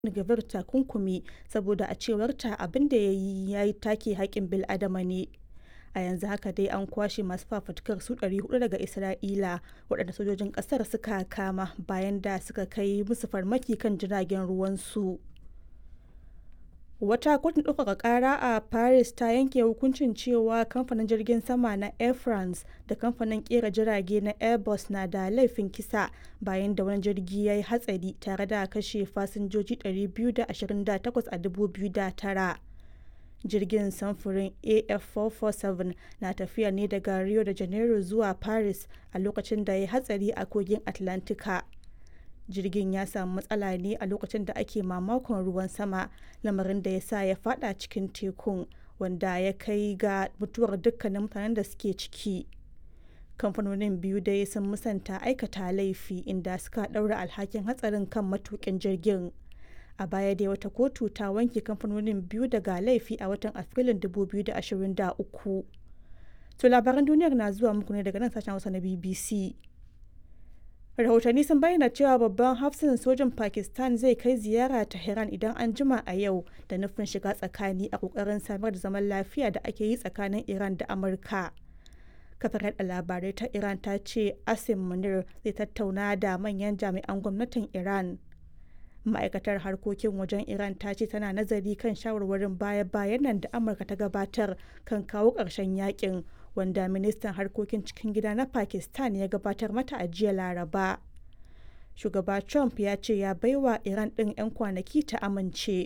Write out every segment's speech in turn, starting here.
Gavir takunkumi saboda a cewarta abin da ya yi ya take haƙƙin bil'adama ne. A yanzu haka dai an kwashe masu fafutukar su 400 daga Isra'ila waɗanda sojojin ƙasar suka kama bayan da suka kai musu farmaki kan jiragen ruwansu. Wata kotun ɗaukaka ƙara a Paris ta yanke hukuncin cewa kamfanin jirgin sama na Air France da kamfanin ƙera jirage na Airbus na da laifin kisa bayan da wani jirgi ya yi hatsari tare da kashe fasinjoji 228 a 2009. Jirgin samfurin AF447 na tafiya ne daga Rio de Janeiro zuwa Paris a lokacin da ya yi hatsari a kogin Atlantika. jirgin ya samu matsala ne a lokacin da ake mamakon ruwan sama lamarin da ya sa ya fada cikin tekun wanda ya kai ga mutuwar dukkanin mutanen da suke ciki kamfanonin biyu dai sun musanta aikata laifi inda suka daura alhakin hatsarin kan matukin jirgin a baya dai wata kotu ta wanke kamfanonin biyu daga laifi a watan afrilun 2023 to labaran duniyar na zuwa muku ne daga nan sashen hausa na bbc rahotanni sun bayyana cewa babban hafsin sojin pakistan zai kai ziyara tehran idan an jima a yau da nufin shiga tsakani a kokarin samar da zaman lafiya da ake yi tsakanin iran da amurka kafar yada labarai ta iran ta ce asim munir zai tattauna da manyan jami'an gwamnatin iran ma'aikatar harkokin wajen iran ta ce tana nazari kan shawarwarin baya-bayan nan da amurka ta gabatar kan kawo ƙarshen yakin wanda ministan harkokin cikin gida na pakistan ya gabatar mata a jiya laraba shugaba trump ya ce ya baiwa iran ɗin 'yan kwanaki ta amince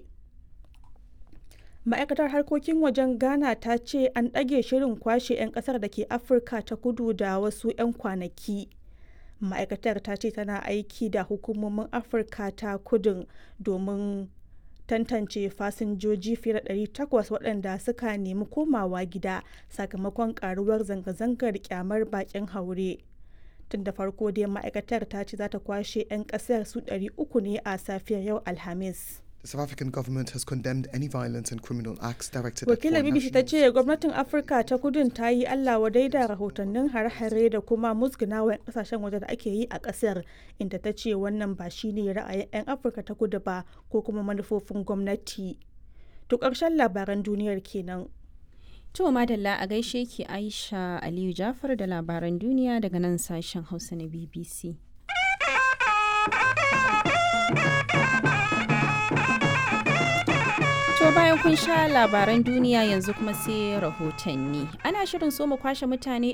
ma'aikatar harkokin wajen ghana ta ce an ɗage shirin kwashe 'yan ƙasar da ke afirka ta kudu da wasu 'yan kwanaki ma'aikatar ta ce tana aiki da hukumomin afirka ta kudin domin tantance fasinjoji fiye da 800 waɗanda suka nemi komawa gida sakamakon karuwar zanga-zangar kyamar bakin haure tun da farko dai ma'aikatar ta ce za ta kwashe 'yan ƙasar su 300 ne a safiyar yau alhamis The South African government has condemned any violence and criminal acts directed wakilar at foreign bbc ta nationals. ce gwamnatin afirka ta kudin ta yi allah wadai da rahotannin hare-hare da kuma musgunawa 'yan kasashen waje da ake yi a kasar inda ta ce wannan ba shine ra'ayin 'yan afirka ta kudu ba ko kuma manufofin gwamnati to ƙarshen labaran duniyar kenan To madalla a gaishe ki Aisha Aliyu Jafar da labaran duniya daga nan sashen Hausa na BBC. To bayan kun sha labaran duniya yanzu kuma sai rahotanni. Ana shirin so mu kwashe mutane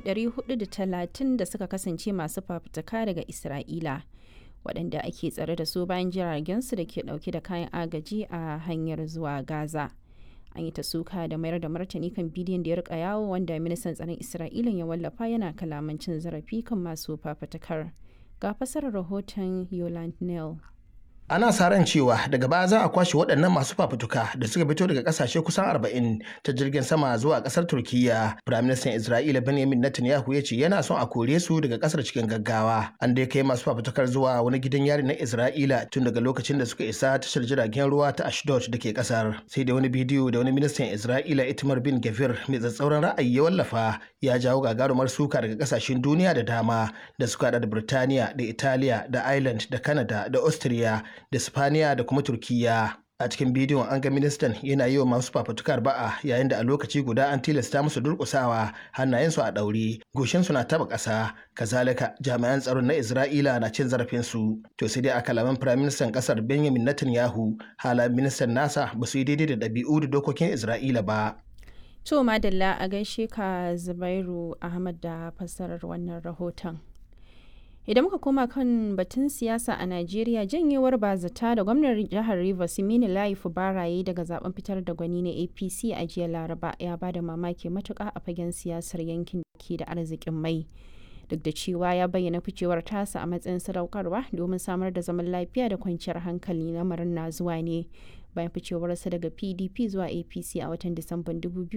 430 da suka kasance masu fafutuka daga Isra'ila. waɗanda ake tsare da su bayan jiragensu da ke ɗauke da kayan agaji a hanyar zuwa Gaza. An yi ta suka da mayar da martani kan bidiyon da ya rika yawo wanda ministan tsaron Isra'ila ya wallafa yana kalaman cin zarafi kan masu fafutukar. Ga fasarar rahoton Yoland Neal. ana sa ran cewa daga baya za a kwashe waɗannan masu fafutuka da suka fito daga ƙasashe kusan 40 ta jirgin sama zuwa ƙasar turkiya firaministan isra'ila benjamin netanyahu ya ce yana son a kore su daga ƙasar cikin gaggawa an dai kai masu fafutukar zuwa wani gidan yari na isra'ila tun daga lokacin da suka isa tashar jiragen ruwa ta ashdod da ke ƙasar sai da wani bidiyo da wani ministan isra'ila itamar bin gavir mai tsatsauran ra'ayi ya wallafa ya jawo gagarumar suka daga ƙasashen duniya da dama da suka haɗa da birtaniya da italiya da ireland da canada da austria da Spaniya da kuma Turkiyya. A cikin bidiyon an ga ministan yana yi wa masu fafutukar ba'a yayin da a lokaci guda an tilasta musu durƙusawa hannayensu a ɗaure, goshinsu na taɓa ƙasa, kazalika jami'an tsaron na Isra'ila na cin zarafinsu. To sai dai a kalaman firaministan ƙasar Benjamin Netanyahu, halayen ministan nasa ba su yi daidai da ɗabi'u da dokokin Isra'ila ba. To madalla a gaishe ka Zubairu Ahmad da fassarar wannan rahoton. idan muka koma kan batun siyasa a najeriya janyewar bazata da gwamnan jihar rivers mini layi baraye daga zaben fitar da gwani na apc a jiya laraba ya ba da mamaki matuka a fagen siyasar yankin da ke da arzikin mai duk da cewa ya bayyana ficewar tasa a matsayin sadaukarwa domin samar da zaman lafiya da kwanciyar hankali lamarin na zuwa ne bayan ficewarsa daga pdp zuwa apc a watan disamban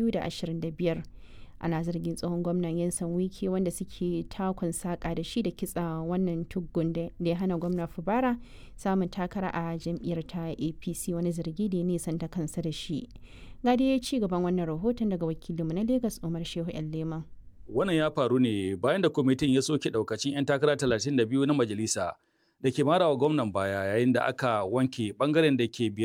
2025 ana zargin tsohon gwamnan yansan wiki wanda suke takon saƙa da shi da kitsa wannan tuggun da ya hana gwamna fubara samun takara a jam'iyyar ta apc wani zargi da ya nisanta kansa da shi gadi ya ci gaban wannan rahoton daga wakilinmu na lagos umar shehu yan leman Wannan ya faru ne bayan da kwamitin ya soke daukacin 'yan takara 32 na majalisa da ke marawa gwamnan baya yayin da aka wanke bangaren da ke biye